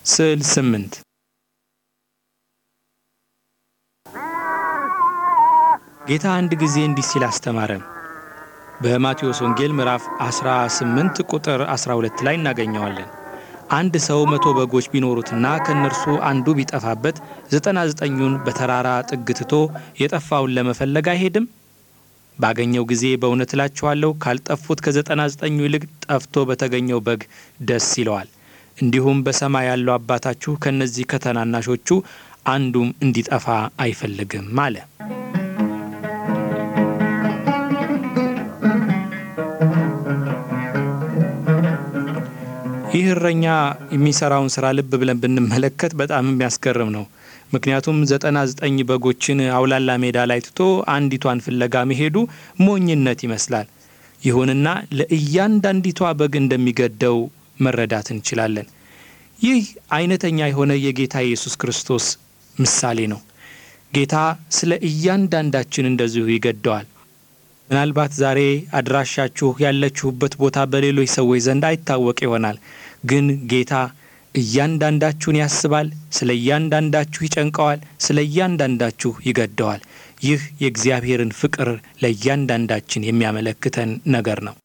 ስዕል ስምንት ጌታ አንድ ጊዜ እንዲህ ሲል አስተማረን። በማቴዎስ ወንጌል ምዕራፍ 18 ቁጥር 12 ላይ እናገኘዋለን። አንድ ሰው መቶ በጎች ቢኖሩትና ከእነርሱ አንዱ ቢጠፋበት ዘጠና ዘጠኙን በተራራ ጥግ ትቶ የጠፋውን ለመፈለግ አይሄድም? ባገኘው ጊዜ በእውነት እላችኋለሁ ካልጠፉት ከዘጠና ዘጠኙ ይልቅ ጠፍቶ በተገኘው በግ ደስ ይለዋል። እንዲሁም በሰማይ ያለው አባታችሁ ከእነዚህ ከታናናሾቹ አንዱም እንዲጠፋ አይፈልግም አለ። ይህ እረኛ የሚሰራውን ስራ ልብ ብለን ብንመለከት በጣም የሚያስገርም ነው። ምክንያቱም ዘጠና ዘጠኝ በጎችን አውላላ ሜዳ ላይ ትቶ አንዲቷን ፍለጋ መሄዱ ሞኝነት ይመስላል። ይሁንና ለእያንዳንዲቷ በግ እንደሚገደው መረዳት እንችላለን። ይህ አይነተኛ የሆነ የጌታ ኢየሱስ ክርስቶስ ምሳሌ ነው። ጌታ ስለ እያንዳንዳችን እንደዚሁ ይገደዋል። ምናልባት ዛሬ አድራሻችሁ ያለችሁበት ቦታ በሌሎች ሰዎች ዘንድ አይታወቅ ይሆናል። ግን ጌታ እያንዳንዳችሁን ያስባል፣ ስለ እያንዳንዳችሁ ይጨንቀዋል፣ ስለ እያንዳንዳችሁ ይገደዋል። ይህ የእግዚአብሔርን ፍቅር ለእያንዳንዳችን የሚያመለክተን ነገር ነው።